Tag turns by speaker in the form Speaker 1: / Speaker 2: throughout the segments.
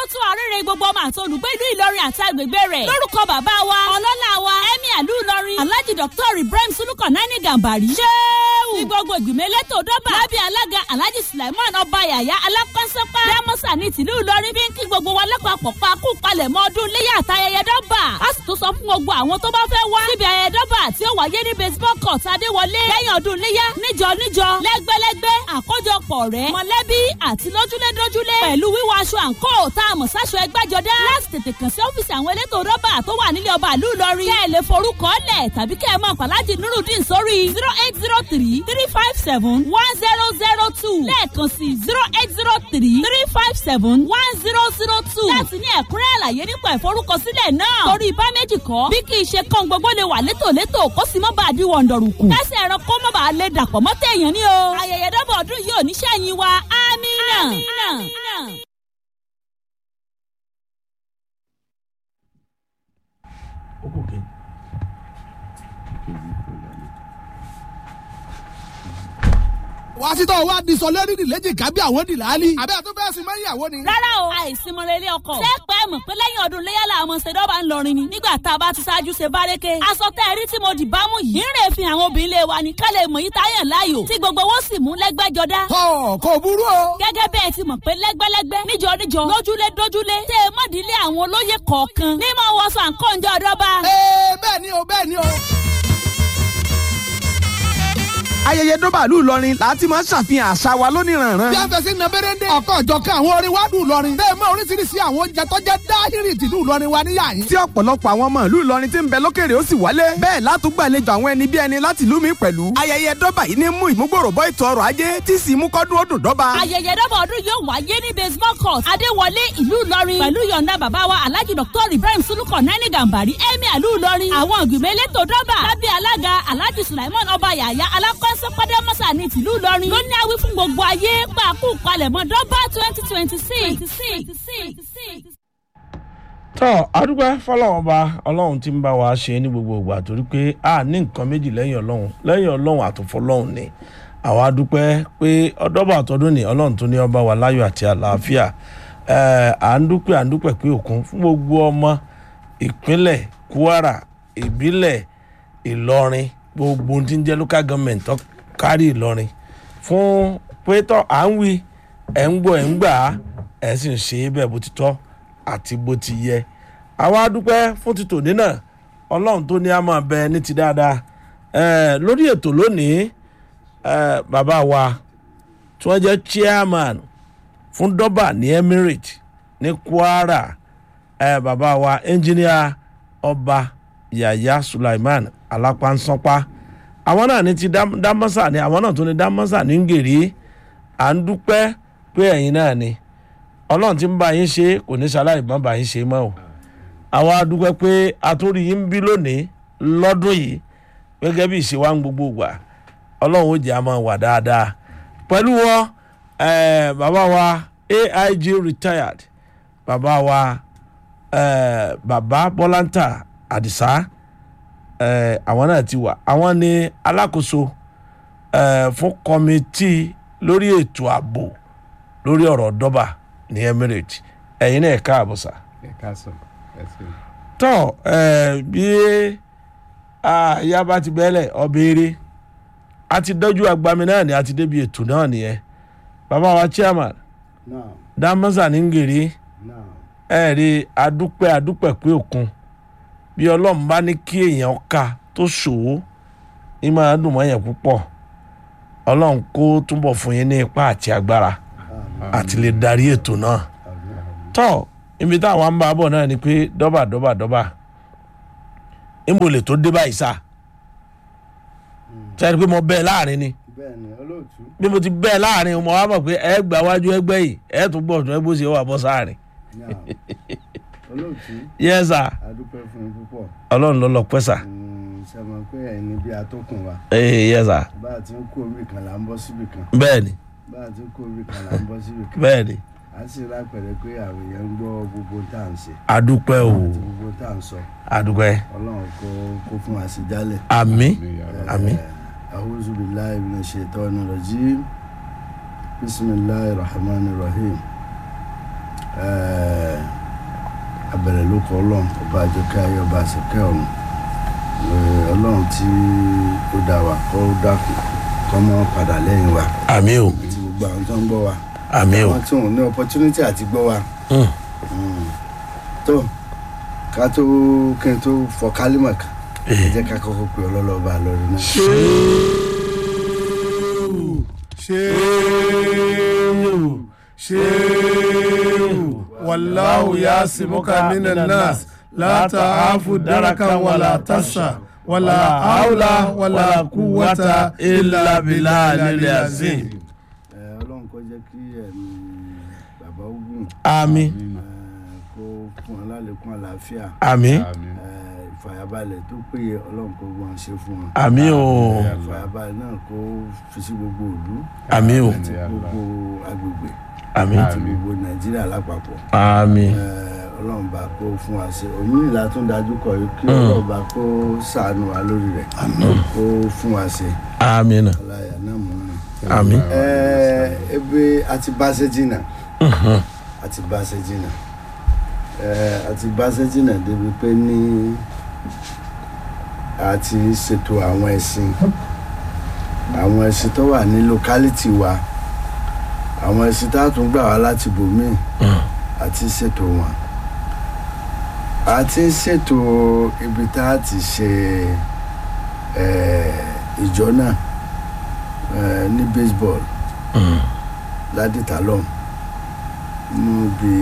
Speaker 1: ló tún àrẹ́rẹ́ gbogbo ọmọ àti olùgbé ìlú ìlọrin àti agbègbè rẹ̀ lórúkọ bàbá wa ọlọ́lá wa ẹ̀mí àlú ìlọrin alhaji dr ibrahim sulukan nani gambari ṣéwù ní gbogbo ìgbìmọ̀ elétò dọ́bà lábẹ́ alága alhaji sulaiman ọba yàyà alákọ́sọ́pá dámọ́sà ní tìlú ìlọrin bí ń kí gbogbo wa lápapọ̀ pa kú palẹ̀mọ́ ọdún léyà àtayẹyẹ dọ́bà a sì tún sọ fún gbogbo àwọn tó bá fẹ́ wá síbi ayẹyẹ dọ́bà tí ó wáyé ní baseball court adéwọlé lẹ́yìn ọdún léyà níjọ níjọ lẹ́gbẹ́lẹ́gbẹ́ àkójọpọ̀ rẹ̀ mọ̀lẹ́bí àti lójúlédójúlé pẹ̀lú wíwọ aṣọ àǹkó tá a mọ̀ sáṣọ ẹgbẹ́jọdá láti tètè kàn sí ọ́fíìsì àwọn elétò dọ́bà tó wà nílé ọba ìlú ìlọrin kẹ́ ẹ lè forúkọ lẹ̀ tàbí kẹ́ ẹ mọ̀ pàlájì nurudeen sórí zero eight zero three three five seven one zero zero two lẹ́ẹ̀kan sí zero eight zero three three five seven one zero zero two láti ní ẹ̀kúnrẹ́ àlàyé nípa ìforúkọsílẹ̀ náà torí ibà méjì kọ́ bí kì í ṣe kán gbogbo lè wà létòlétò kó sì mọ́ bá a di wọ̀ndọ̀rùkù kẹ́sì ẹ̀ràn kó mọ́ bá a lè dàpọ̀ mọ́ téèyàn ní o ayẹyẹ dọ́bọ̀ ọdún yìí ò ní sẹ́yìn wa amínà.
Speaker 2: ó kò kí.
Speaker 3: wá sí tó wá di sọ lórí ìlẹ́jì kábí àwọn dìláàlì. àbẹ́ àtúntò fẹ́ẹ́ sin mẹ́yìn àwọn ni.
Speaker 1: rárá o àìsímọ̀rẹ́ ilé ọkọ̀. ṣé pẹ́ mọ̀ pé lẹ́yìn ọdún léyàlá àwọn ṣèdọ́bà ń lọrin ni nígbà tá a bá ti ṣáájú ṣe bárẹ́kẹ́. aṣọ tẹ́ ẹ rí tí mo dì bá mú yìí. ń rè fi àwọn obìnrin lé wa ní ká lè mọ̀ yí táyàn láàyò tí gbogbo owó sì mú lẹ́gbẹ́jọdá.
Speaker 3: ọ kò burú o.
Speaker 1: gẹ́gẹ́ bẹ́ẹ̀ ti mọ̀ pé lẹ́gbẹ́lẹ́gbẹ́ níjọ níjọ lójúlé dójúlé tẹ́ ẹ mọ̀dílé àwọn olóyè kọ̀ọ̀kan ní mọ̀ wọ́sọ àǹkọ́ǹjọ́ ọ̀dọ́ba.
Speaker 3: ee bẹ́ẹ̀ ni o bẹ́ẹ̀ ni o.
Speaker 4: ayẹyẹ dọ́bàlú ìlọrin láti máa ń ṣàfihàn àṣà wa lóníranran.
Speaker 3: bí a fẹ́ sí nàbẹ́rẹ́ndé ọkọ̀ ìjọkan àwọn orin wa dùn lọrin. bẹ́ẹ̀ mọ oríṣiríṣi àwọn oúnjẹ tó jẹ́ dáhìrì tìlú ìlọrin wa níyà yín.
Speaker 4: tí ọ̀pọ̀lọpọ̀ àwọn ọmọ ìlú ìlọrin ti ń bẹ lókèrè ó sì wálé. bẹ́ẹ̀ látúgbàlejò àwọn ẹni bí ẹni láti ìlú mi pẹ̀lú. ayẹyẹ dọ́bà yìí ní mú ìmúgbòrò bọ́ ètò ọrọ̀ ajé tí sì mú kọ́dún ó dùn dọ́ba.
Speaker 1: ayẹyẹ dọ́bà ọdún yóò wáyé ní baseball court adéwọlé ìlú ìlọrin pẹ̀lú yọ̀ǹda bàbá wa alhaji dr ibrahim sulukan nani gambari emir ìlú ìlọrin àwọn ìgbìmọ̀ elétò dọ́bà lábẹ́ alága alhaji sulaiman ọba yàyà alákọ́sọ́ pàdémọ́sà ní tìlú ìlọrin ló ní awí fún gbogbo ayé pàákù palẹ̀mọ́ dọ́bà twenty twenty six.
Speaker 2: tọ́ adúgbò fọlọ́wọ́n ọba ọlọ́run ti ń bá wa ṣe ní gbogbo ìgbà torí pé a ní nǹkan méjì lẹ́yìn ọlọ́run lẹ́yìn ọlọ́run àtúnfọlọ́run ni àwa dúpẹ́ pé ọdọ́bà àtọ́dún ni ọlọ́run tó ní ọba wa láyọ̀ àti àlàáfíà ẹ̀ à ń dúpẹ́ à ń dúpẹ́ pé òkun fún gbogbo ọmọ ìpínlẹ̀ kwara ìbílẹ̀ ìlọrin gbogbo ohun tí ń jẹ́ local government tó kárí ìlọrin fún pé tọ́ à ń wí ẹ̀ ń gbọ́ ẹ̀ ń gbà á ẹ̀ sì ń ṣe é bẹ́ẹ̀ bó ti tọ́ àti bó ti yẹ àwa dúpẹ́ fún ti tòní náà ọlọ́run tó ní a máa bẹ ní ti dáadáa ẹ̀ lórí ètò lónìí ẹ̀ bàbá wa tí wọ́n jẹ́ chairman fún dọ́bà ní emirate ní kwara ẹ̀ bàbá wa engineer ọba yaya sulaiman alápánsánpá àwọn náà ní ti dámọ́sà ni àwọn náà tó ní dámọ́sà ní ngèrè à ń dúpẹ́ pé ẹ̀yin náà ni ọlọ́run ti ń bá yín ṣe kò ní ṣaláì má bá yín ṣe mọ́ o àwa dúpẹ́ pé àtúrí yín ń bí lónìí lọ́dún yìí gẹ́gẹ́ bí ìṣe wa ń gbogbo gbà ọlọ́run ó jẹ́ àmọ́ wà dáadáa pẹ̀lú wọn bàbá wa aig retired bàbá wa bàbá bọ́láńtà àdìsá àwọn náà ti wà àwọn ni alákòóso fún kọ́mítì lórí ètò ààbò lórí ọ̀rọ̀ dọ́bà ní emirate ẹ̀yin náà ẹ̀ka àbọ̀sà.
Speaker 5: ẹ̀ka sọ ẹ̀sìn.
Speaker 2: tọ́ bí ìyá bá ti bẹ́lẹ̀ ọbẹ̀rẹ̀ a ti dọ́jú agbami náà ni a ti débi ètò náà nìyẹn bàbá wa chairman
Speaker 5: náà
Speaker 2: dámọ́sà ní ngèrè
Speaker 5: náà
Speaker 2: ẹ̀ rí adúpẹ́ adúpẹ́ pé òkun bí ọlọ́run bá ní kí èèyàn ká tó ṣòwò ní máa dùn mọ́ yẹn púpọ̀ ọlọ́run kó túbọ̀ fún yín ní ipá àti agbára àti lè darí ètò náà tọ́ ibi táwọn ń bá bọ̀ náà ni pé dọ́bà dọ́bà dọ́bà níbo lè tó dé báyìí sá sẹ́ni pé mo bẹ́ẹ̀ láàrin ni
Speaker 5: bẹ́ẹ̀ ni olóòtú
Speaker 2: bí mo ti bẹ́ẹ̀ láàrin mo wá mọ̀ pé ẹ gbà wájú ẹgbẹ́ yìí ẹ tún gbọ̀ tún ẹgbẹ́ òsì wà bọ́ sáàrin
Speaker 5: náà olóòtú
Speaker 2: yẹ́n sà
Speaker 5: adúpẹ́ fún yín púpọ̀
Speaker 2: ọlọ́run ló lọ pẹ́ sà
Speaker 5: ṣe mọ̀ pé ẹ̀yin ni bí atókùn wa
Speaker 2: ee yẹ́n sà
Speaker 5: bá a ti ń kó orí kan là ń bọ́ síbì kan
Speaker 2: bẹ́ẹ̀ ni
Speaker 5: bá a ti ń kó orí kan là ń bọ́ síbì kan
Speaker 2: bẹ́ẹ̀ ni
Speaker 5: a sì lápẹ̀rẹ̀ pé àwọn èèyàn ń gbọ́ gbogbo tá à ń ṣe
Speaker 2: adúpẹ́ o
Speaker 5: àti gbogbo tá à ń sọ
Speaker 2: adúpẹ́
Speaker 5: ọlọ́run kó kó fún wa sí jálẹ̀.
Speaker 2: àmì àmì
Speaker 5: أعوذ بالله من الشيطان الرجيم بسم الله الرحمن الرحيم Eh, abẹ̀rẹ̀ ló kọ ọlọ́run ọba àjọkẹ́ ayé ọba àṣekẹ́ ọ̀run Eh, ọlọ́run tí ó dá wa kó dákun kó mọ́ padà lẹ́yìn wa
Speaker 2: àmì o
Speaker 5: àti gbogbo àwọn tó ń gbọ́ wa
Speaker 2: àmì o
Speaker 5: àwọn tí wọn ò ní opportunity àti gbọ́ wa
Speaker 2: Mm.
Speaker 5: Mm. tó ká tó kí n tó fọ kálímà kan ẹ
Speaker 2: Eh.
Speaker 5: jẹ́ ká kọ́kọ́ pé ọlọ́lọ́ba lórí náà.
Speaker 3: shehu shehu wallahu yasimuka minan nas la ta'afu darakan wala tasha wala hawla wala quwwata illa billahi al-azim.
Speaker 5: Ẹ, ọlọ́run kó jẹ́ kí ẹ̀mí bàbá ogun
Speaker 2: àmì
Speaker 5: kó fún ọ lálẹ́kún àlàáfíà
Speaker 2: àmì
Speaker 5: Ẹ, ìfàyàbalẹ̀ tó péye ọlọ́run kó gbọ́n ṣe fún wọn.
Speaker 2: àmì o
Speaker 5: ìfàyàbalẹ̀ náà kó fi sí gbogbo ìlú
Speaker 2: àmì o
Speaker 5: àti gbogbo agbègbè
Speaker 2: àmì
Speaker 5: àti gbogbo nàìjíríà lápapọ̀.
Speaker 2: àmì
Speaker 5: Ẹ, ọlọ́run bá kó fún wa ṣe òmìnira tún dájú kọ yìí kí ọlọ́run bá kó ṣàánú wa lórí rẹ̀ kó fún wa ṣe
Speaker 2: àmì náà
Speaker 5: ọláyà náà mú un.
Speaker 2: àmì
Speaker 5: Ẹ, ebe àti bá ṣe jìnnà àti bá ṣe jìnnà Ẹ, àti bá ṣe jìnnà débi pé ní àti ṣètò àwọn ẹ̀sìn àwọn ẹ̀sìn tó wà ní lókálítì wa àwọn ẹ̀sìn tá a tún gbà wá láti bòmíì àti ṣètò wọn àti ṣètò ibi tá a ti ṣe ẹ, ìjọ náà ẹ, ní baseball ládìtà lọ́hùn níbi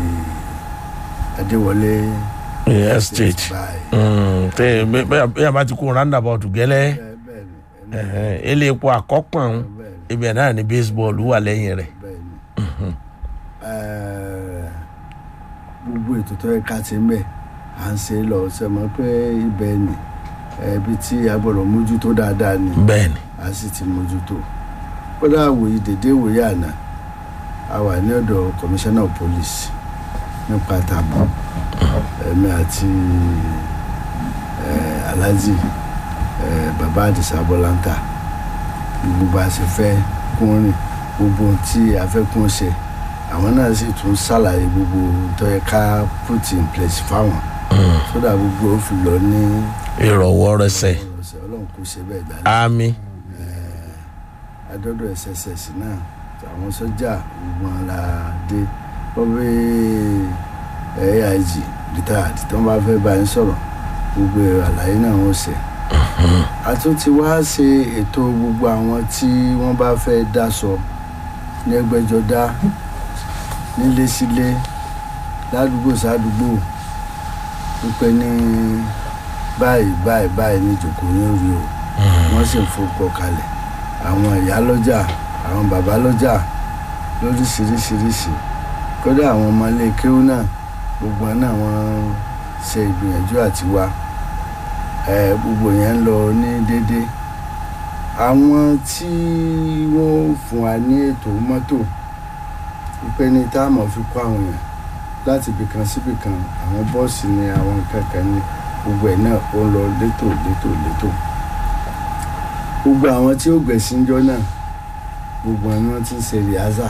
Speaker 5: adéwọlé
Speaker 2: estate
Speaker 5: báyìí.
Speaker 2: Mm, tẹ bẹ- bẹ bẹ bá ti kó roundabout gẹ́lẹ́
Speaker 5: Bẹ́ẹ̀ bẹ́ẹ̀ ni, ẹni
Speaker 2: ẹ̀hẹ́n, ilé epo àkọ́pọ̀n
Speaker 5: bẹ́ẹ̀ ni,
Speaker 2: ibẹ̀ náà ni baseball wà lẹ́yìn rẹ̀
Speaker 5: bẹ́ẹ̀ ni. Ẹ, gbogbo ètò tó yẹ ká ti ń bẹ̀ à ń ṣe lọ ṣe mọ̀ pé ibẹ̀ ni ibi tí a gbọ́dọ̀ mójútó dáadáa ni
Speaker 2: bẹ́ẹ̀ ni
Speaker 5: a sì ti mójútó kódà wòye dédé wòye àná a wà ní ọ̀dọ̀ commissioner of police nípa tàbí ẹ̀mí àti eh, alhaji eh, baba adisa bọ́láńtà gbogbo a ṣe fẹ́ kún rìn gbogbo ohun tí a fẹ́ kún ṣe àwọn náà sì tún ṣàlàyé gbogbo ohun tó yẹ ká put in place fáwọn sódà gbogbo ó fi lọ ní
Speaker 2: ìrọ̀wọ́ rẹsẹ̀
Speaker 5: ọ̀sẹ̀ ọlọ́run kò ṣe bẹ́ẹ̀ dáadáa
Speaker 2: àmì
Speaker 5: adọ́dọ̀ sss náà àwọn sọ́jà gbogbo wọn la dé wọ́n bí aig retired tí wọ́n bá fẹ́ bá yín sọ̀rọ̀ gbogbo àlàyé náà wọ́n ṣe. a tún ti wá ṣe ètò gbogbo àwọn tí wọ́n bá fẹ́ dáṣọ ní ẹgbẹ́jọdá nílé sílé ládùúgbò sádùúgbò wípé ní báyìí báyìí báyìí ní ìjòkó ní orí o wọ́n sì ń fọkọ̀ kalẹ̀ àwọn ìyá lọ́jà àwọn bàbá lọ́jà lóríṣiríṣiríṣi kódà àwọn ọmọ ilé kéwú náà gbogbo wọn náà wọ́n ṣe ìgbìyànjú àti wá ẹ gbogbo yẹn ń lọ ní dédé àwọn tí wọ́n fún wa ní ètò mọ́tò wípé ní táàmù fi kó àwọn èèyàn láti ibìkan síbìkan àwọn bọ́ọ̀sì ni àwọn kankan ní gbogbo ẹ̀ náà ó ń lọ létò létò létò gbogbo àwọn tí ó gbẹ̀sìn jọ náà gbogbo àwọn wọn ti ń ṣe rìhásà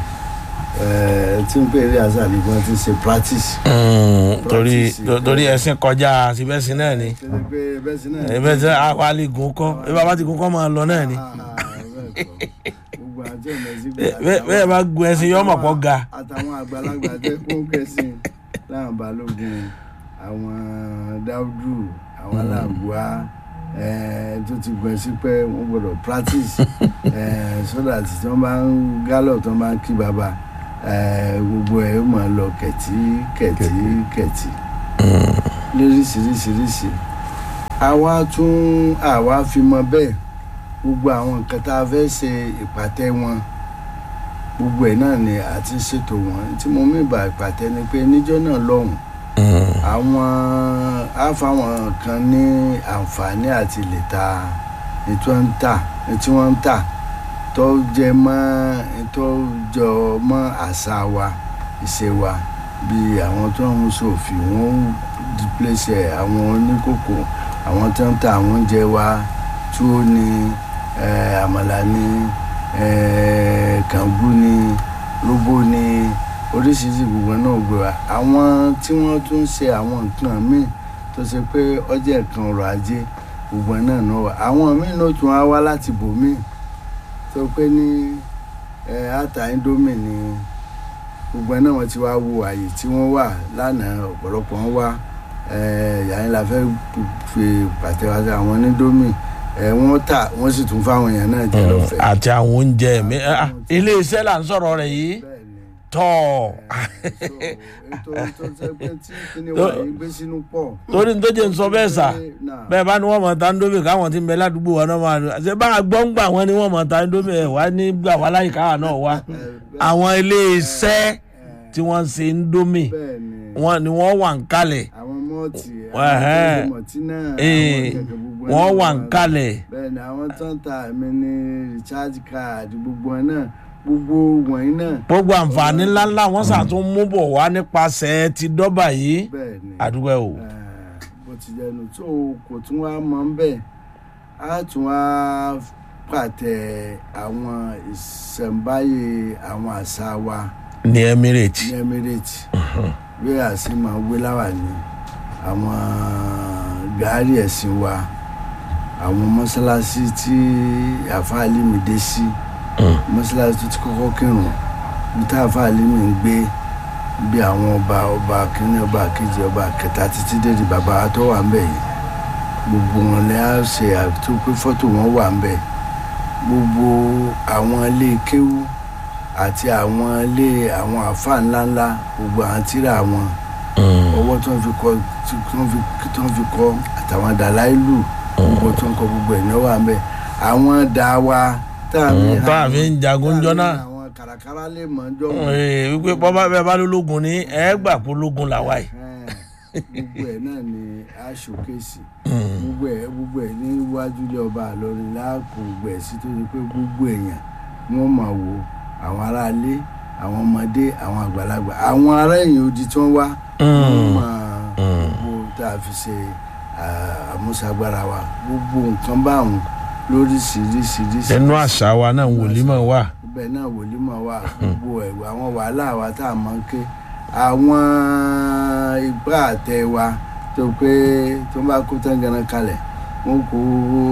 Speaker 5: ẹ̀ẹ́ tí ń pè rìhásà ni wọ́n ti ń ṣe practice.
Speaker 2: Mm, torí
Speaker 5: Practice.
Speaker 2: torí ẹ̀sìn kọjá síbẹ̀sìn náà ni
Speaker 5: Kí ni pé bẹ́ẹ̀ sí náà.
Speaker 2: ẹ̀bẹ̀ tí àwálé gùn kọ́ ẹ bá bá ti gùn kọ́ máa lọ náà ni
Speaker 5: Ah, bẹ́ẹ̀ kọ́. gbogbo àjọ ìmọ̀sí
Speaker 2: Bẹ́ẹ̀- bẹ́ẹ̀ bá gun ẹ̀sìn yọ ọmọ pọ̀ ga
Speaker 5: àtàwọn àgbàlagbà tẹ kó kẹsìn láwọn balógun àwọn dáúdù àwọn aláàbùá ẹẹ tó ti gbẹ sí pé wọn gbọ́dọ̀ practice ẹẹ sódà tí wọn bá ń gálọ̀ tó bá ń kí baba ẹẹ gbogbo ẹ ó máa lọ kẹtí kẹtí kẹtí lóríṣiríṣiríṣi àwa tún àwa fi mọ bẹ́ẹ̀ gbogbo àwọn nǹkan tá a fẹ́ ṣe ìpàtẹ wọn gbogbo ẹ̀ náà ni a ti ṣètò wọn tí mo mú ìbà ìpàtẹ ni pé níjọ́ náà lọ́hùn àwọn á fáwọn kan ní àǹfààní àti lè ta ní tí wọ́n ń tà ní tí wọ́n ń tà tó jẹ mọ́ tó jọ mọ́ àṣà wa ìṣe wa bí àwọn tó ń ṣòfin wọn ń dípléṣẹ àwọn oníkókò àwọn tó ń ta àwọn oúnjẹ wa túwó ni eh, àmàlà ni eh, kàngú ni róbó ni oríṣiríṣi gbogbo náà gbé wa àwọn tí wọ́n tún ń ṣe àwọn nǹkan míì tó ṣe pé ọjà nǹkan ọrọ̀ ajé gbogbo náà náà wà àwọn míì náà tún á wá láti bòmíì tó pé ní ẹ ata indomie ni gbogbo náà wọ́n ti wá wo àyè tí wọ́n wà lánàá ọ̀pọ̀lọpọ̀ wọn wá yàrá la fẹ́ fi pàtẹ́wọ́ àwọn indomie ẹ wọ́n tà wọ́n sì tún fáwọn èèyàn náà jẹ lọ́fẹ̀ẹ́.
Speaker 2: àti àwọn oúnjẹ mi ah, ilé iṣẹ́ là ń sọ̀rọ̀ rẹ̀ yìí
Speaker 5: bẹ́ẹ̀ ni
Speaker 2: tọ́
Speaker 5: ètò tó ṣe pé tí kíní wà yìí gbé sínú pọ̀.
Speaker 2: torí ní tó jẹ́ ń sọ bẹ́ẹ̀ sà
Speaker 5: Náà.
Speaker 2: bẹ́ẹ̀ bá ní wọ́n mọ̀ ta ndómi káwọn ti ń bẹ ládùúgbò wa náà máa lò ṣe bá a gbọ́ ń gbà wọ́n ní wọ́n mọ̀ ta ndómi ẹ̀ wá ní gbà wá láyìí káwa náà wá àwọn ilé iṣẹ́ tí wọ́n ń ṣe ndómi
Speaker 5: bẹ́ẹ̀ ni
Speaker 2: wọ́n ni wọ́n wà ń kalẹ̀
Speaker 5: àwọn mọ́ọ̀tì
Speaker 2: Ẹ̀hẹ́n.
Speaker 5: àwọn mọ̀tínà
Speaker 2: Ee, wọ́n wà ń kalẹ̀
Speaker 5: bẹ́ẹ̀ ni àwọn tó ń ta àmì ní recharge card gbogbo ẹ̀ náà gbogbo wọ̀nyí náà
Speaker 2: gbogbo àǹfààní ńláńlá wọ́n ṣàtún mú bọ̀ wá nípasẹ̀ ti dọ́bà yìí
Speaker 5: bẹ́ẹ̀ ni
Speaker 2: àdúgbò ẹ̀ o.
Speaker 5: Eh, bó ti jẹnu tó kò tún wá mọ́ ń bẹ̀ á tún wá pàtẹ àwọn ìṣẹ̀ǹbáyé àwọn àṣà wa
Speaker 2: ní Emirates
Speaker 5: ní Emirates bí a sì máa wé láwà ní àwọn gàárì ẹ̀sìn wa àwọn mọ́sálásí tí àfáà Límì dé sí mọ́sálásí tó ti kọ́kọ́ kírun bí tá àfáà Límì ń gbé bí àwọn ọba ọba kínní ọba kejì ọba kẹta títí dé di bàbá wa tó wà ń bẹ̀ yìí gbogbo wọn lè á ṣe àtúntò pé fọ́tò wọn wà ń bẹ̀ gbogbo àwọn ilé kéwú àti àwọn ilé àwọn àfáà ńláńlá gbogbo àwọn tíra wọn ọwọ́ tó ń fi kọ tó ń fi tó ń fi kọ àtàwọn dàláìlù gbogbo tó ń kọ gbogbo ẹ̀ náà wà ń bẹ̀ àwọn dà wa tá a
Speaker 2: Mm, tá a fi ń jagun jọ náà.
Speaker 5: àwọn kàràkàrà lè mọ̀ ń jọ wọn.
Speaker 2: Ee, wípé bọ́bá bẹ́ẹ̀ bá lólógun ní ẹ gbà pé ológun làwa yìí.
Speaker 5: gbogbo ẹ̀ náà ni a ṣòkèsì gbogbo ẹ̀ gbogbo ẹ̀ níwájú ilé ọba àlọrin láàkó gbogbo ẹ̀ sí tó ṣe pé gbogbo èèyàn wọ́n máa wò àwọn aráalé àwọn ọmọdé àwọn àgbàlagbà àwọn ará èèyàn odi tí wọ́n wá wọ́n máa gbogbo tá a fi ṣe ah, àmúṣagbára wa gbogbo nǹkan báwọn lóríṣiríṣiríṣi
Speaker 2: nínú àṣà wa náà wòlímọ̀ wà.
Speaker 5: ibẹ̀ náà wòlímọ̀ wà gbogbo ẹ̀wọ̀ àwọn wàhálà wa tá a mọ̀ ń ké àwọn igbá àtẹ wa tó pé tó bá kó tán ganan kalẹ̀ wọ́n kó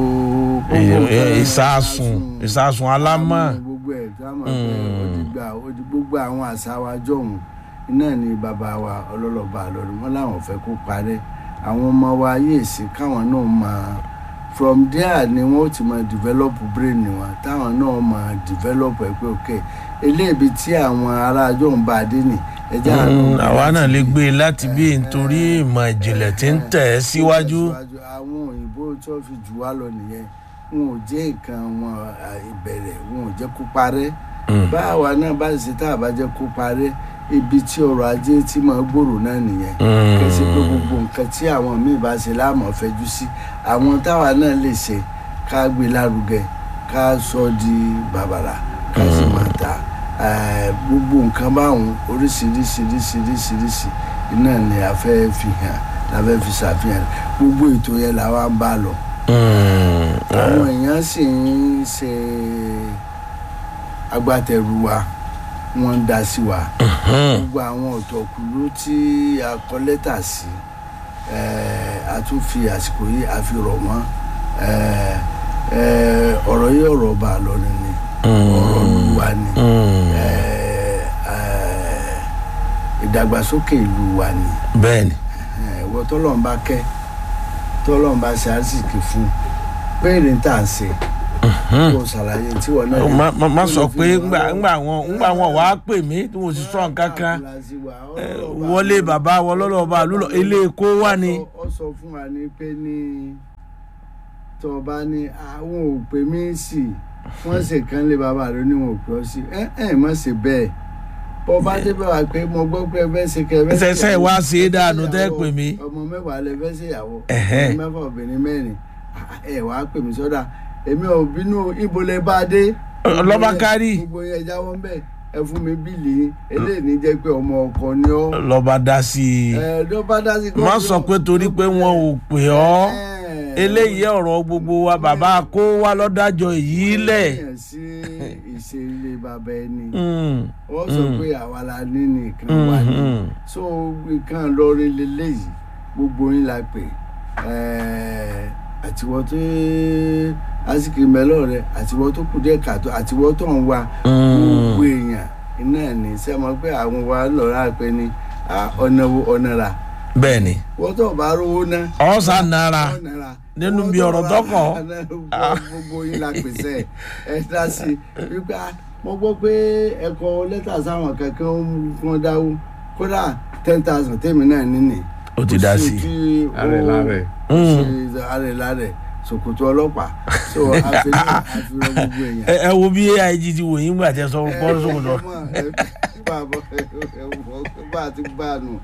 Speaker 2: Ì- ì- ìsásùn ìsásùn alámọ̀.
Speaker 5: àwọn gbogbo ẹ̀ tá a mọ̀ pé ó ti gbà ó ti gbogbo àwọn àṣà wa jọ̀hún iná ni bàbá wa ọlọ́lọ́ba àlọ́run wọn làwọn fẹ́ kó parẹ́ àwọn ọmọ wa yéè sí káwọn náà máa from there ni wọn ó ti máa develop brain wọn táwọn náà máa develop ẹ pé ok eléyìí tí àwọn ará ajọ́ ń bá a dé nì ẹjẹ́
Speaker 2: Mm, àwa náà lè gbé e láti bí nítorí ìmọ̀ ìjìnlẹ̀ tí ń tẹ̀ ẹ́ síwájú.
Speaker 5: àwọn òyìnbó tí wọ́n fi jù wá lọ nìyẹn wọn ò jẹ́ nǹkan wọn à, ìbẹ̀rẹ̀ wọn ò jẹ́ kó parẹ́ báwa náà bá ṣe tá a bá jẹ́ kó parẹ́ ibi tí ọrọ̀ ajé tí máa gbòòrò náà nìyẹn kẹsí pé gbogbo nǹkan tí àwọn míì bá ṣe láàmú fẹjú sí àwọn táwa náà lè ṣe ká gbé lárugẹ ká sọ di bàbàrà ká sì máa ta Eh, gbogbo nǹkan báwọn oríṣiríṣiríṣiríṣiríṣi iná ni a fẹ́ fi hàn la fẹ́ fi ṣàfihàn gbogbo ètò yẹn làwa ń bá lọ
Speaker 2: Mm,
Speaker 5: àwọn èèyàn sì ń ṣe agbátẹrù wa wọ́n ń dá sí wa gbogbo àwọn ọ̀tọ̀kùlú tí a kọ lẹ́tà sí eh, a tún fi àsìkò yìí a fi rọ̀ wọ́n eh, eh, ọ̀rọ̀ yìí ọ̀rọ̀ ọba àlọ́rin ni ọ̀rọ̀ ìlú wa ni
Speaker 2: mm,
Speaker 5: eh, eh, ìdàgbàsókè ìlú wa ni
Speaker 2: bẹ́ẹ̀ni.
Speaker 5: ẹ̀wọ́ tọ́lọ́run bá kẹ́ tọ́lọ́run bá ṣe àṣìkè fún péèrè ń tà ń ṣe kó ṣàlàyé tí wọn náà
Speaker 2: má má- má sọ pé ńgbà ńgbà wọn ńgbà wọn wàá pè mí tí mo sì sọ nǹkan kan eh, wọlé bàbá wọn lọ́lọ́ba lúlọ ilé èkó wà ní.
Speaker 5: ó sọ fún wa ní pé ní tọba ní àwọn ò pè mí sí wọ́n ṣe kán lé bàbá rẹ ní wọn ò pè ọ́ sí ẹ ẹ má ṣe bẹ́ẹ̀ bọ́ bá débẹ̀ wá pé mo gbọ́ pé ẹ fẹ́ ṣe kẹ́ ẹ fẹ́
Speaker 2: Ṣẹ̀ṣẹ̀ wá ṣe é dànù tẹ́ pè mí.
Speaker 5: ọmọ mẹ́wàá lẹ fẹ́ ṣèyàwó
Speaker 2: Ẹ̀hẹ́.
Speaker 5: ọmọ mẹ́fà obìnrin mẹ́rin ẹ wàá pè mí sọ́dà èmi ò bínú ibo lẹ bá dé
Speaker 2: Lọ́ba kárì.
Speaker 5: gbogbo yẹn jáwọ́ ń bẹ̀ ẹ fún mi bíìlì yín eléyìí ní jẹ́ pé ọmọ ọkọ ni ọ́
Speaker 2: lọ́ba dá sí i.
Speaker 5: ẹ ló bá dá sí
Speaker 2: má sọ pé torí pé wọn ò pè ọ́ eléyìí ọ̀rọ̀ gbogbo wa bàbá kó wa lọ́dájọ́ èyí lẹ̀.
Speaker 5: sí ìṣe ilé bàbá ẹni
Speaker 2: Mm,
Speaker 5: wọ́n sọ pé àwa la ní nìkan wà ní
Speaker 2: mm.
Speaker 5: so nǹkan lọ́ọ́rẹ́ lélẹ́yìí gbogbo yín la pè ẹ́ àtiwọ́ tó àsìkò mẹ́lọ́ rẹ àtiwọ́ tó kù díẹ̀ kàtó àtiwọ́ tó ń wa gbogbo èèyàn iná ní sẹ́mọ́ pé àwọn wa lọ́ra pé ní ah, ọ̀nà wo ọ̀nà ra
Speaker 2: bẹ́ẹ̀ ni
Speaker 5: wọ́n tó bá rówó ná
Speaker 2: ọ̀sán náírà
Speaker 5: ọ̀nà ra
Speaker 2: nínú
Speaker 5: Wọ́n
Speaker 2: bí
Speaker 5: tó
Speaker 2: ọ̀rọ̀
Speaker 5: bá-
Speaker 2: tọkàn.
Speaker 5: gbogbo yín la pèsè ẹ dá sí i wípé ah, mo gbọ́ pé ẹ̀kọ́ lẹ́tà sáwọn kankan ń kún dáwó kódà ten thousand tèmi náà níní
Speaker 2: Ó ti dá sí i.
Speaker 5: i
Speaker 3: Ààrẹ láàrẹ.
Speaker 5: ààrẹ láàrẹ ṣòkòtò ọlọ́pàá so àfihàn àfihàn gbogbo èèyàn.
Speaker 2: ẹ ẹ wo bí aig ti wò yín gbà tẹ sọ bọ́ọ̀lù sòkòtò
Speaker 5: bá a ti gbá a nù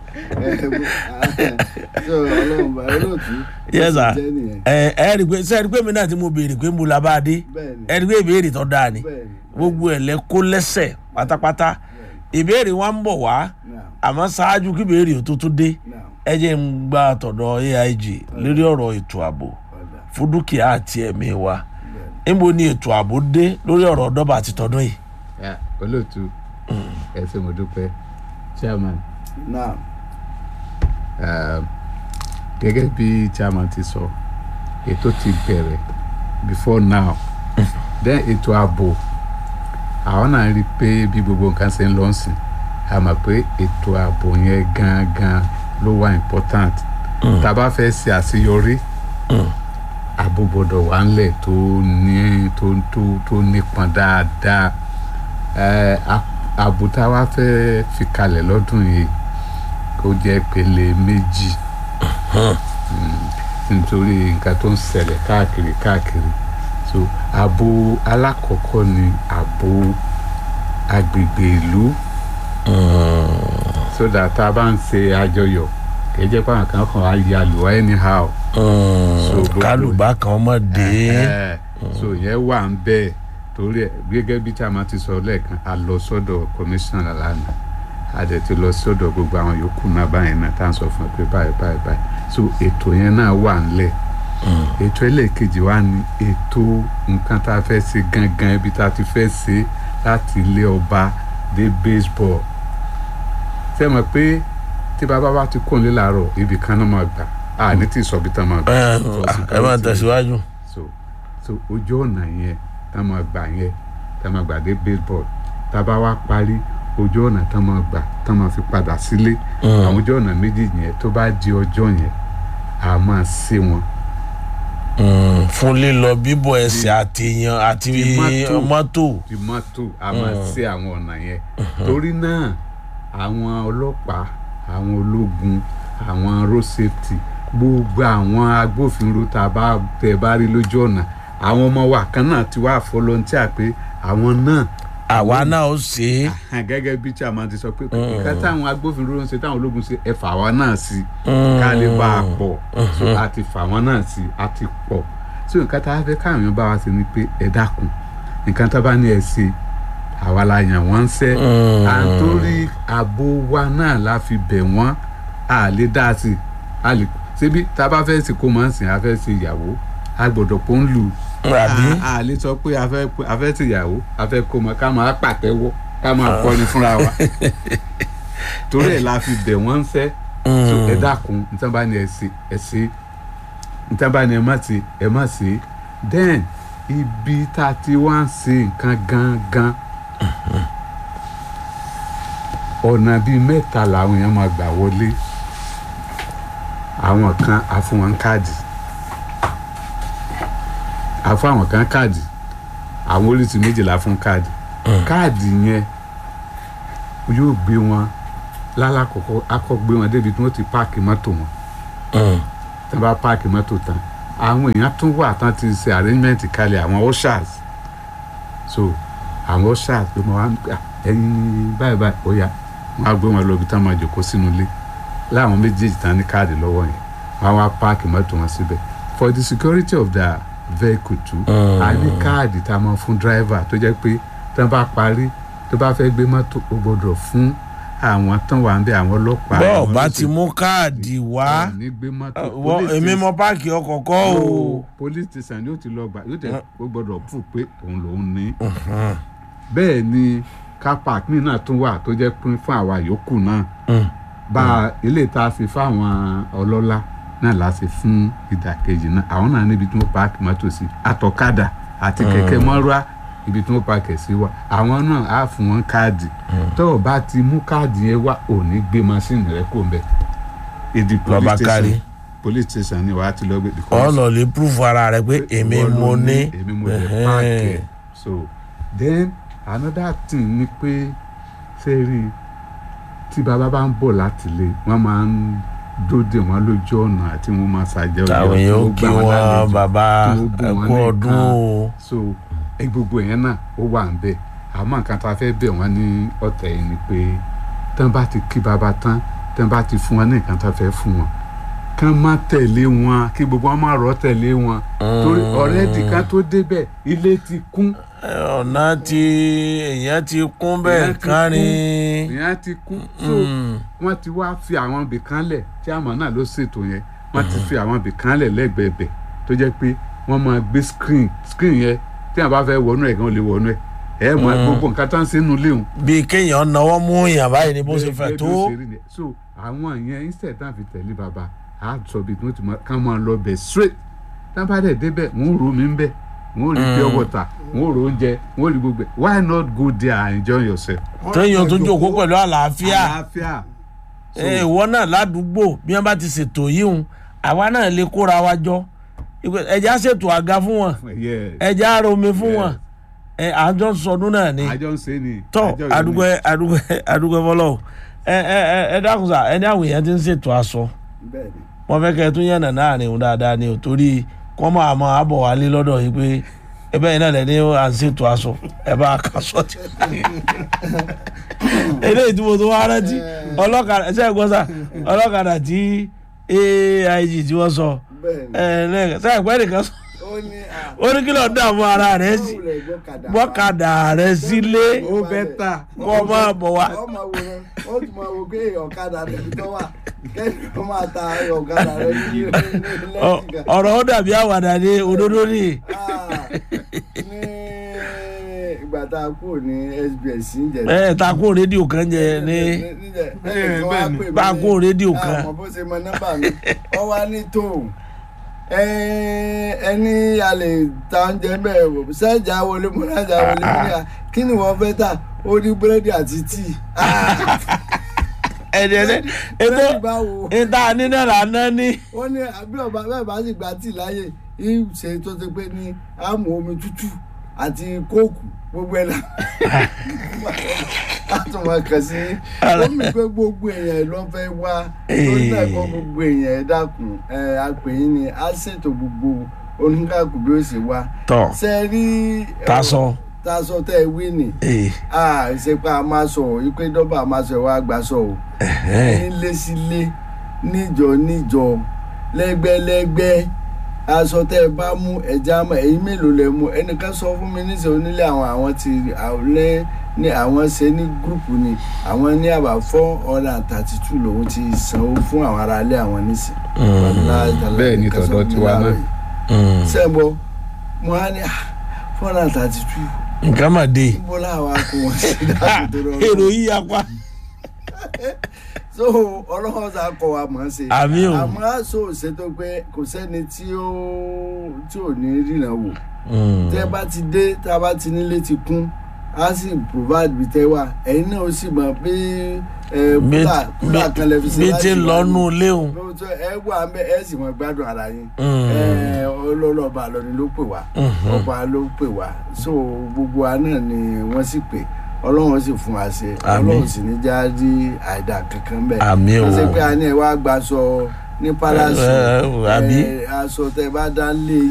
Speaker 5: so ọlọ́run bá olóòtú
Speaker 2: Yes, sir.
Speaker 5: jẹ́ nìyẹn
Speaker 2: ẹ ẹ rí i pé sẹ́ẹ̀rí pé mi náà ti mo béèrè pé mo la bá a dé
Speaker 5: bẹ́ẹ̀ni
Speaker 2: ẹ rí i pé ìbéèrè tó dáa ni
Speaker 5: bẹ́ẹ̀ni
Speaker 2: gbogbo ẹ̀ lẹ kó lẹ́sẹ̀ pátápátá ìbéèrè wa ń bọ̀ wá
Speaker 5: now
Speaker 2: àmọ́ ṣáájú kí ìbéèrè tó tún dé
Speaker 5: now
Speaker 2: ẹ jẹ́ ń gba àtọ̀dọ̀ aig lórí ọ̀rọ̀ ètò ààbò
Speaker 5: ọ̀dà
Speaker 2: fún dúkìá àti ẹ̀mí wa
Speaker 5: bẹ́ẹ̀ni
Speaker 2: níbo ni ètò ààbò dé lórí ọ̀rọ̀ ọ̀dọ́bà àti tọdún yìí.
Speaker 3: Ya, olóòtú ẹ ṣé mo dúpẹ́ chairman
Speaker 5: now
Speaker 3: um, gẹ́gẹ́ bí chairman ti sọ ètò ti bẹ̀rẹ̀ before now then ètò ààbò àwọn náà rí i pé bí gbogbo nǹkan ṣe ń lọ sìn a mọ̀ pé ètò ààbò yẹn gangan ló wà important tá a bá fẹ́ ṣe àṣeyọrí ààbò gbọ́dọ̀ wà ńlẹ̀ tó ní tó tó tó nípọn dáadáa ẹ a- ààbò tá a wá fẹ́ fi kalẹ̀ lọ́dún yìí kó jẹ́ pele méjì Mm, nítorí nǹkan tó ń ṣẹlẹ̀ káàkiri káàkiri so ààbò alákọ̀ọ́kọ́ ni ààbò agbègbè ìlú so that tá a bá ń ṣe àjọyọ̀ kì í jẹ́ pé àwọn kan kàn á ya lù wá anyhow So, gbogbo-
Speaker 2: kálùbá kan mọ̀ dé.
Speaker 3: Ẹ̀hẹ́. so yẹn wà ń bẹ́ẹ̀ torí ẹ̀ gẹ́gẹ́ bí tí a máa ti sọ lẹ́ẹ̀kan a lọ sọ́dọ̀ kọmíṣánná lánàá a dẹ̀ ti lọ sọ́dọ̀ gbogbo àwọn yòókù náà báyìí náà tá à ń sọ fún ẹ pé báyìí báyìí báyìí so ètò yẹn náà wà ńlẹ̀ ètò ẹlẹ́ẹ̀kejì wa ni ètò nǹkan tá a fẹ́ ṣe gangan ibi tá a ti fẹ́ ṣe láti ilé ọba dé baseball ṣé mọ̀ pé tí bàbá wa ti kó nílé làárọ̀ ibì kan náà máa gbà á ní tí ì sọ bí tán máa gbà
Speaker 2: ẹ
Speaker 3: for
Speaker 2: ẹ máa
Speaker 3: security
Speaker 2: tẹ̀síwájú.
Speaker 3: so so ojú ọ̀nà yẹn tá a máa gbà yẹn tá a máa gbà dé baseball tá a bá wá parí ojú ọ̀nà tá a máa gbà tá a máa fi padà sílé àwọn ojú ọ̀nà méjì yẹn tó bá di ọjọ́ yẹn a máa ṣe wọn
Speaker 2: Mm, fún lílọ bíbọ̀ ẹsẹ̀ àti yan àti
Speaker 3: Ti mọ́tò.
Speaker 2: mọ́tò.
Speaker 3: di mọ́tò a máa ṣe àwọn ọ̀nà yẹn torí náà àwọn ọlọ́pàá àwọn ológun àwọn road safety gbogbo àwọn agbófinró tá a bá tẹ bá rí lójú ọ̀nà àwọn ọmọ wa kan náà ti wá volunteer pé àwọn náà
Speaker 2: àwa náà ó ṣe é.
Speaker 3: hàn gẹ́gẹ́ bí chairman ti sọ pé nǹkan táwọn agbófinró ń ṣe táwọn ológun ṣe ẹ fà wọ́n náà sí ká lè bá a pọ̀ so a ti fà wọ́n náà sí a ti pọ̀ so nǹkan tá a fẹ́ káwọn èèyàn bá wa ṣe ni pé ẹ dákun nǹkan tá a bá ní ẹ ṣe àwa la yàn wọ́n ń ṣẹ́ à ń torí ààbò wa náà la fi bẹ̀ wọ́n a lè dá a sí a lè ṣebí tá a bá fẹ́ sìnkú máa ń sìn a fẹ́ ṣe ìyàwó a gbọ́dọ̀ pọ́n lù
Speaker 2: àbí
Speaker 3: a a lè sọ pé a fẹ́ a fẹ́ tìyàwó a fẹ́ kó mọ ká máa pàtẹ́wọ́ ká máa kọrin fúnra wa torí ẹ̀ la fi bẹ̀ wọ́n ń sẹ́ so ẹ dákun nítorí bá ní ẹ ṣe ẹ ṣe nítorí bá ní ẹ má ṣe ẹ má ṣe then ibi tá a ti wá ń ṣe nǹkan gangan ọ̀nà bíi mẹ́ta làwọn èèyàn máa gbà wọlé àwọn kan á fún wọn káàdì a fún àwọn kan káàdì àwọn oríṣi méjìlá fún káàdì káàdì yẹn yóò gbé wọn lálàkọ̀kọ́ akọ́ gbé wọn débi tí wọ́n ti páàkì mọ́tò wọn tí wọ́n bá páàkì mọ́tò tán àwọn èèyàn tún wà tán ti ṣe arrangement kalẹ̀ àwọn ushers so àwọn ushers ló máa wá ń gbà ẹyin báyìí báyìí ó yá wọ́n á gbé wọn lọ ibi tí wọ́n máa jòkó sínú ilé láwọn méjèèjì tán ní káàdì lọ́wọ́ yẹn wọ́n á wá páàkì mọ́tò wọn síbẹ̀ for the security of the vehicle too a ní káàdì tá a máa fún driver tó jẹ́ pé tí wọ́n bá parí tó bá fẹ́ gbé mọ́tò ó gbọ́dọ̀ fún àwọn tán wà ń bẹ àwọn ọlọ́pàá
Speaker 2: bọ́ọ̀
Speaker 3: àwọn
Speaker 2: bá
Speaker 3: olóṣèlú.
Speaker 2: ti mú káàdì wá
Speaker 3: Wọn ò ní gbé mọ́tò
Speaker 2: wọ́n
Speaker 3: police
Speaker 2: èmi
Speaker 3: station-
Speaker 2: mọ páàkì ọkọ̀ kọ́ o.
Speaker 3: No, police station yóò ti lọ gbà yóò tẹ ó gbọ́dọ̀ fún pé òun lòún ní bẹ́ẹ̀ ni car park mi náà tún wà tó jẹ́ pín fún àwa yòókù náà
Speaker 2: Mm.
Speaker 3: bá ilé tá a fi fáwọn ọlọ́lá náà la ṣe fún ìdàkejì náà àwọn náà níbi tí wọ́n paaki mọ́tò sí àtọ̀kadà àti kẹ̀kẹ́ mọ́rúwá ibi tí wọ́n paaki ẹ̀ sí wa àwọn náà á fún wọn káàdì tó o bá ti mú káàdì yẹn wá ò ní gbé masínì rẹ kó mbẹ ìdí
Speaker 2: Lọ́ba
Speaker 3: police
Speaker 2: kárí.
Speaker 3: station police station ni wàá ti lọ gbé
Speaker 2: ọ̀nà lè proof ara rẹ pé èmi
Speaker 3: ìwọ ló
Speaker 2: mo ní
Speaker 3: èmi mo lè
Speaker 2: Ẹhẹ́n.
Speaker 3: páàkì ẹ̀ so then another thing ni pé ṣé rí i tí bàbá bá ń bọ̀ láti ilé wọ́n máa ń dóde wọn lójú ọ̀nà àti wọ́n máa ṣàjẹ́
Speaker 2: táwọn èèyàn ó kí wọn bàbá ẹkú ọdún o
Speaker 3: so ẹ gbogbo yẹn náà ó wà ń bẹ̀ àmọ́ nǹkan tá a fẹ́ bẹ̀ wọ́n ní ọ̀tẹ̀ yìí ni pé tán bá ti kí bàbá tán tán bá ti fún wọn ní nǹkan tá a fẹ́ fún wọn kán má tẹ̀lé wọn kí gbogbo wọn má rọ́ tẹ̀lé wọn torí ọ̀rẹ́ ti ká tó débẹ̀ ilé ti kún
Speaker 2: ọ̀nà tí èèyàn ti kún bẹ́ẹ̀
Speaker 3: Èèyàn ti
Speaker 2: kárin
Speaker 3: ìyẹn ti kún so wọ́n ti wá fi àwọn ibì kan lẹ̀ tí àmọ́ náà ló ṣètò yẹn wọ́n ti fi àwọn ibì kan lẹ̀ lẹ́gbẹ̀ẹ́ bẹ̀ tó jẹ́ pé wọ́n máa gbé screen screen yẹn tí àwọn bá fẹ́ wọnú ẹ̀ gan lè wọnú ẹ̀ ẹ̀ mọ gbogbo nǹkan tá ń ṣe nínú léwu.
Speaker 2: bíi kéèyàn náwó mú èèyàn báyìí ni bó ṣe fẹ́ tó
Speaker 3: so àwọn yẹn instead tá a fi tẹ̀lé baba a sọ bí tí wọ́n ti mọ ká máa lọ bẹ̀ straight tá a bá dẹ̀ débẹ̀ wọ́n rò mí bẹ̀ wọ́n rí pure water wọ́n rò oúnjẹ wọ́n rí gbogbo ẹ̀ why not go there and enjoy yourself.
Speaker 2: téèyàn tó jókòó pẹ̀lú àlàáfíà
Speaker 3: àlàáfíà.
Speaker 2: ẹ, ìwọ náà ládùúgbò bí wọn bá ti ṣètò yìí hùn àwa náà lè kóra wa jọ Ìpè- ẹjẹ á ṣètò àga fún wọn
Speaker 3: Yes.
Speaker 2: ẹjẹ á romi fún
Speaker 3: Yes.
Speaker 2: wọn ẹ àjọ sọdún náà ni
Speaker 3: àjọ ń ṣe ni.
Speaker 2: tọ
Speaker 3: àjọ yìí ni.
Speaker 2: adúgbò adúgbò adúgbò fọlọ ẹ ẹ ẹ ẹ dákun sá ẹni àwọn èèyàn ti ń ṣètò aṣọ
Speaker 5: bẹ́ẹ̀ ni
Speaker 2: wọn fẹ́ kẹ́ ẹ tún yànnà náà ni òun dáadáa ni ò torí kọ́ máa mọ àbọ̀ wálé lọ́dọ̀ yìí pé ẹbẹ́ yìí náà lẹ́ni à ń ṣètò aṣọ ẹ bá a kà sọ ti. eléyìí tí mo tó wá rántí ọlọ́kadà ṣe é gbọ́ sá ọlọ́kadà tí aig tí wọ́n sọ
Speaker 5: bẹ́ẹ̀ ni
Speaker 2: ẹ lẹ́yìn ṣe é pẹ́ nìkan sọ
Speaker 5: ó ní à
Speaker 2: ó ní kí lọ́ọ́ dààmú ara rẹ̀ sí
Speaker 5: báwo lè gbọ́kadà wá?
Speaker 2: gbọ́kadà rẹ̀ sílé
Speaker 3: ó bẹ́tà.
Speaker 2: kọ́ máa bọ̀ wá.
Speaker 5: ọ máa wo rẹ ó tún máa wo pé ọ̀kadà rẹ ti tọ́ wà kẹ́ni ó máa ta ọ̀kadà rẹ ní
Speaker 2: Ọ-
Speaker 5: lẹ́yìn kan.
Speaker 2: ọ̀rọ̀ ó dàbí àwàdà ní òdodo ní.
Speaker 5: Ah, ní ìgbà tá a kúrò ní SBS ń jẹ.
Speaker 2: ẹ ta kó rédíò kan jẹ ní bá a kó rédíò kan.
Speaker 5: àmọ́ bó ṣe mọ nọ́mbà mi ọ wá ní tóun ẹni a lè ta oúnjẹ bẹ́ẹ̀ wò sẹ́jà wọlé mo nájà wọlé mo ní à kí ni wọ́n fẹ́ tà ó ní búrẹ́dì àti tíì.
Speaker 2: ẹni ẹni ètò
Speaker 5: búrẹ́dì báwo
Speaker 2: ìta nínú ìlànà ní.
Speaker 5: wọ́n ní àbí ọba bẹ́ẹ̀ bá sì gba tíì láyè yìí ṣe tó ti pé ní àmú omi tútù àti kóòkù gbogbo ẹ̀ la a tún máa kàn sí omi pé gbogbo èèyàn ló fẹ́ wá lórí náà kọ́ gbogbo èèyàn ẹ̀ dákun ẹ̀ àpèyìn ni a ṣètò gbogbo oníkàkùn bí ó ṣe wá
Speaker 2: tọ
Speaker 5: ṣe rí
Speaker 2: tasọ.
Speaker 5: tasọ tẹ ẹ wí ni
Speaker 2: ee
Speaker 5: a ṣe pé a máa sọ ọ ipe dọ́bà a máa sọ ẹ wá gbà sọ ọ nílé sílé níjọ níjọ lẹ́gbẹ́lẹ́gbẹ́ aṣọ tẹ ẹ bá mú ẹja mọ ẹyin mélòó lẹ mú ẹnìkan sọ fún mi níṣẹ onílé àwọn àwọn ti àwọlé ní àwọn ṣe ní gúrùpù ni àwọn ní àbá four hundred and thirty two lòun ti sanwó fún àwọn aráalé àwọn níṣẹ.
Speaker 3: Bẹ́ẹ̀ ni tọ̀dọ̀ tiwa náà.
Speaker 5: sẹ́ńbọ̀ mo á ní four hundred and thirty two
Speaker 2: nǹkan mà dé.
Speaker 5: níbo làwọn akó wọn sí dáàbò tó rọrùn
Speaker 2: èrò yìí apá.
Speaker 5: so ọlọ́run sá kọ wa mọ̀ ọ́n ṣe
Speaker 2: Àmì o.
Speaker 5: àmọ́ àṣọ òṣètò pé kò sẹ́ni tí ó tí ò ní ríran wò tẹ́ bá ti dé tá a bá ti nílé ti kún a sì provide bí tẹ́ wà ẹ̀yin náà ó sì mọ̀ pé ẹ kúlà kúlà kan lè fi ṣe
Speaker 2: bí
Speaker 5: láti
Speaker 2: ti ń
Speaker 5: wà
Speaker 2: lọ́nù
Speaker 5: ní-
Speaker 2: léwu.
Speaker 5: lóòótọ́ ẹ wà ń bẹ ẹ sì mọ̀ gbádùn ara yín
Speaker 2: Mm.
Speaker 5: ẹ ọlọ́lọ́ba àlọ́ni ló pè wá ọba ló pè wá so gbogbo wa náà ni wọ́n sì pè ọlọ́run sì fún wa ṣe
Speaker 2: Àmín.
Speaker 5: ọlọ́run sì ní já rí àìdá kankan bẹ́ẹ̀
Speaker 2: Àmín o.
Speaker 5: wọ́n ṣe pé a ní ẹ wá gbaṣọ ní palace
Speaker 2: Ẹ, ẹ, àbí?
Speaker 5: ẹ, aṣọ tẹ bá dá lé